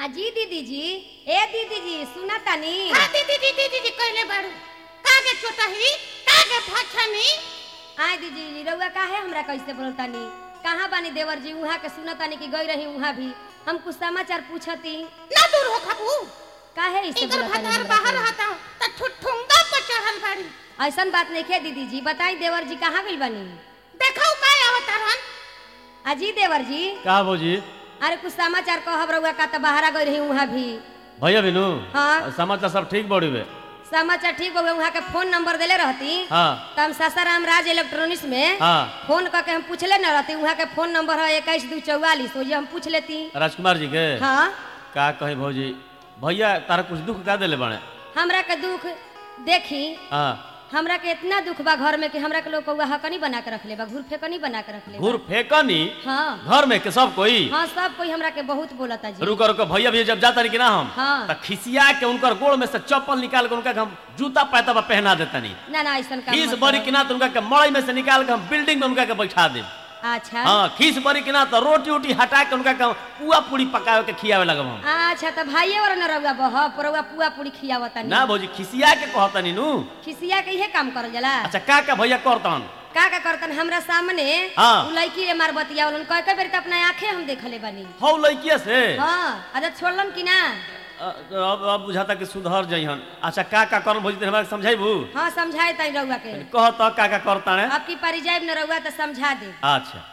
आ जी दीदी जी ए दीदी जी सुना तानी हाँ दीदी दीदी दीदी कहले बारू कागे चोटही कागे फछनी आय दीदी जी रउआ काहे हमरा कैसे बोलतानी कहाँ बानी देवर जी उहाँ के सुनतानी कि गई रही उहाँ भी हम कुछ समाचार पूछती ना दूर हो खबू काहे ऐसे इधर बोलतानी भतार हमरा बाहर के? हता त ठुठुंगा पर चढ़ल बाड़ी ऐसन बात नहीं खे दीदी जी बताई देवर जी कहाँ गइल बानी देखौ काय अवतारन अजी देवर जी का भौजी अरे कुछ समाचार कहब रउआ का त बाहर गई रही उहाँ भी भैया बिनु हाँ। समाचार सब ठीक बड़ी बे समाचार ठीक हो गए वहाँ के फोन नंबर देले रहती हाँ तो हम सासाराम राज इलेक्ट्रॉनिक्स में हाँ फोन करके हम पूछले न रहती वहाँ के फोन नंबर है इक्कीस दो चौवालीस वो हम पूछ लेती राजकुमार जी के हाँ का कही भौजी भैया तारा कुछ दुख का देले बने हमरा के दुख देखी हाँ हमरा के इतना दुख बा घर में कि हमरा के लोग कौआ हकनी बना के रख ले बा घूर फेकनी बना के रख ले बा। घूर फेंकनी हाँ घर में के सब कोई हाँ सब कोई हमरा के बहुत बोलता जी रुको रुको भैया भैया जब जाता नहीं कि ना हम हाँ। तो खिसिया के उनकर गोड़ में से चप्पल निकाल के उनका के हम जूता पैतबा पहना देता नहीं ना ना ऐसा काम खीस मत बरी करो। कि ना तो उनका के मड़ई में से निकाल के हम बिल्डिंग में उनका के बैठा देब अच्छा हाँ खीस बरी कि ना तो रोटी उटी हटा के उनका के हम पुआ पूरी पकावे के खियावे लगब हम अच्छा तो भाइये और न रउआ बह रउआ पुआ पूरी खियावता ना भौजी खिसिया के कहतनी नु खिसिया के इहे काम करल जाला अच्छा का का भैया करतन का का करतन हमरा सामने हाँ। उ लड़की रे मार बतियावलन कई कई बेर त अपना आंखें हम देखले बानी हौ लड़किया से हाँ आदत छोड़लन कि ना अ, अब अब बुझाता कि सुधर जइहन अच्छा का का करन भौजी तनी हमरा के समझाइबू हाँ समझाए तई रउआ के कह त का का करता ने अब की पारी जाइब न रउआ त समझा दे अच्छा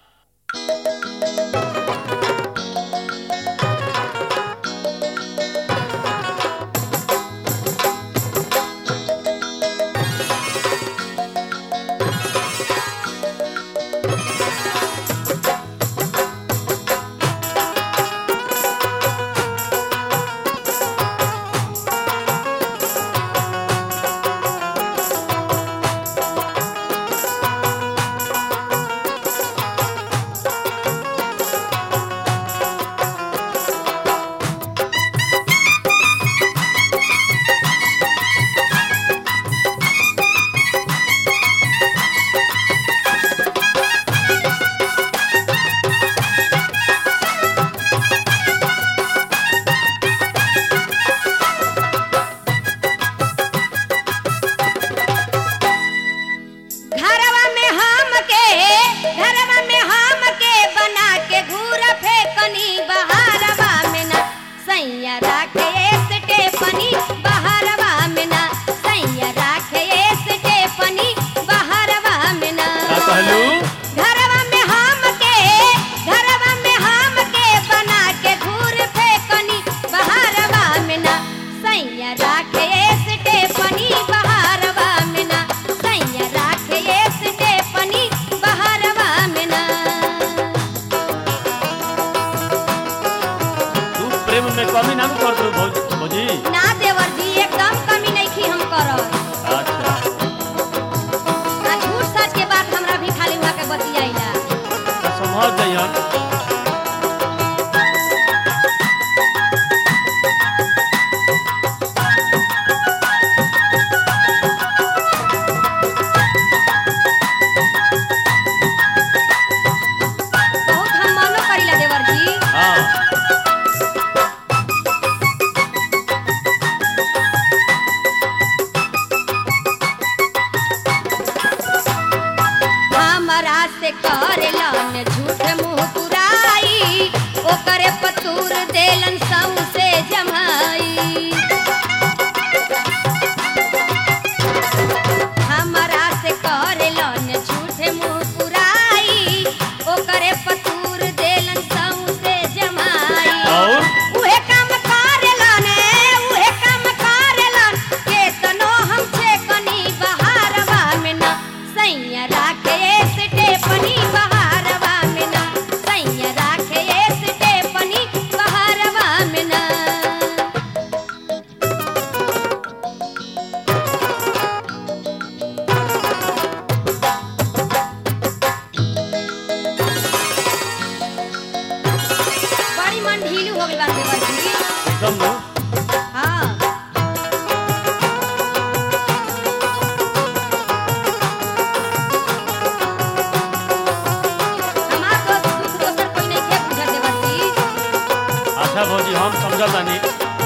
घरवा में हम के घरवा में हम के बना के घूर फेकनी बहारवा में ना सैया राखे स्टेपनी बहारवा में ना सैया राखे स्टेपनी बहारवा में ना का कहलू घरवा में हम के घरवा में हम के बना के घूर फेकनी बहारवा में ना सैया राखे स्टेपनी बहारवा में ना सैया राखे स्टेपनी बहारवा में ना तू प्रेम में कमी ना कर दू भौजी भौजी ना देवर जी एकदम कमी नहीं की हम करब अच्छा आ झूठ सच के बात हमरा भी खाली हुआ के बतियाइला तो समझ जइहन बहुत हम मनो करिला देवर जी हाँ हमरा से करेलन झूठ मुँह पुराई ओकरे पतूर देलन सौसे जमाई हमरा से करेलन झूठ मुँह पुराई ओकरे पतूर देलन सौसे जमाई और उहे काम करेलन उहे काम करेलन केतनो हम छे कनी बहारवा में ना सैया राखे स्टेपनी बहारवा में ना सैया राखे स्टेपनी बहारवा में ना बड़ी मन ढीलू हो गई बात देवर जी एकदम नु हाँ हमार दोस्त दुख दोसर कोई नहीं खे बुझत देवर जी अच्छा भौजी हम समझल तानी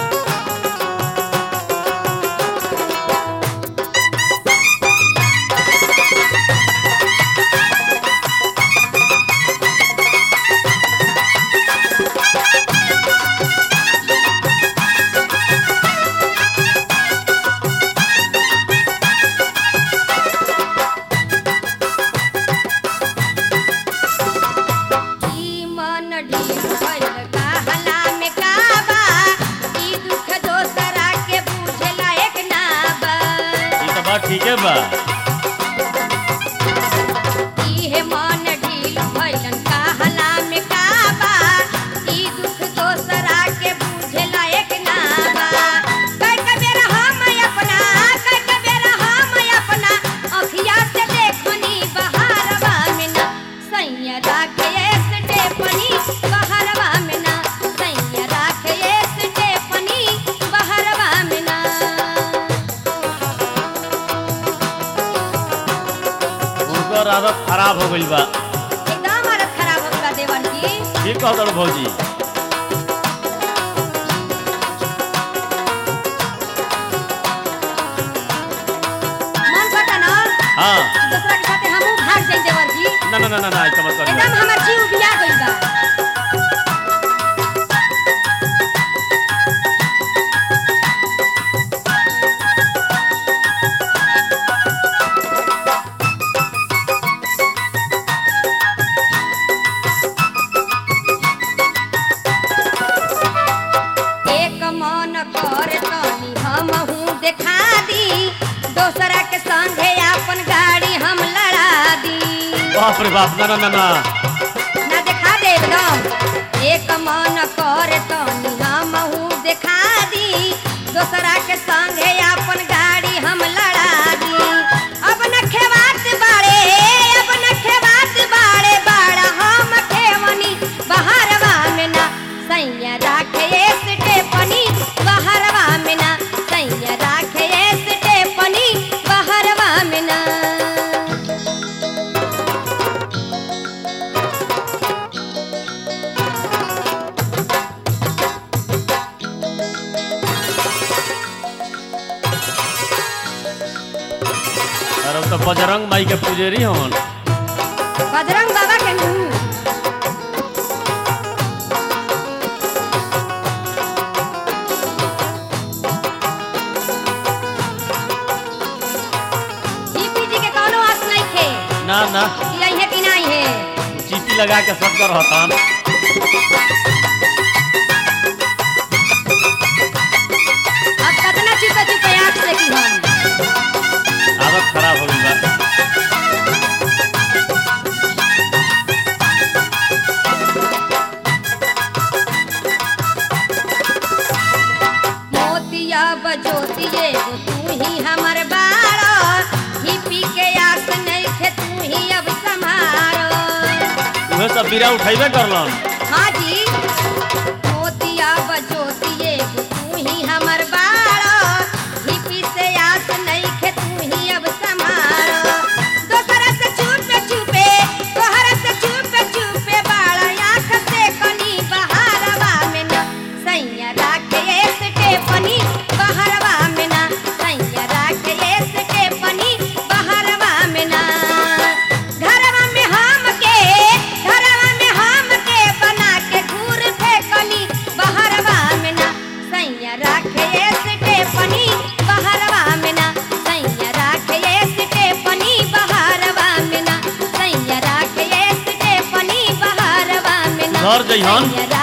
ई मन ढील भइल कहला में काबा ई दुख दोसरा के बुझला एक ना बा ई तो बात ठीके बा इहे मन ढील भइलन कहला में काबा ई दुख दोसरा के बुझला एक ना बा कई के बेर हम अपना कई के बेर हम अपना अखिया से देखनी बहारवा में ना सैया राखे स्टेपनी बहारवा में ना सैया राखे स्टेपनी बहारवा में ना उनकर आदत खराब हो गइल बा एकदम हालत खराब हो गया देवन की ठीक कहत भौजी मन पता ना हाँ दूसरा के साथे हमहू भाग जाई देवर जी ना ना ना ना ना ऐसा मत करिए एकदम हमर जीव बिया गइल बा एक मन करे तनी हमहू देखा दी दोसरा के संगे अपन गाड़ी हम लड़ा दी बाप रे बाप ना ना ना ना ना देखा दे एकदम एक मन करे तनी हमहू देखा दी दोसरा के संगे अपन गाड़ी हम लड़ा दी अब न खेवात बाड़े अब न खेवात बाड़े बाड़ा हम खेवनी बहरवा में ना सैया राखे स्टेपनी बहरवा में ना सैया राखे स्टेपनी बहरवा में ना अरे वो तो बजरंग माई के पुजेरी हवन बजरंग बाबा के नू जीपी जी के कौनो आस नहीं थे ना ना कि अइहे कि नहीं है चीटी लगा के सब कर रहता अब कतना चुपे चुपे आँख से की हम आदत खराब हो गई बा मोतिया बजोतिए गो तू ही हमर बारो ही पी के आस नहीं थे तू ही अब संभारो उहे सब बीरा उठैबे करलन हाँ जी मोतिया बजोतिए गो तू ही हमर बारो ही पी से आस नहीं खे तू ही अब संभारो दोसरा से छुपे छुपे तोहरा से छुपे छुपे बाड़ा आँख से कनी बहारवा में ना सैया राखे स्टेपनी बहारवा में ना सैया राखे स्टेपनी बहारवा में ना घरवा में हम के घरवा में हम के बना के घूर फेंकनी बहरवा में ना सैया राखे स्टेपनी बहरवा में ना सैया राखे स्टेपनी बहरवा में ना सैया राखे स्टेपनी बहरवा में ना घर जइहन। सैया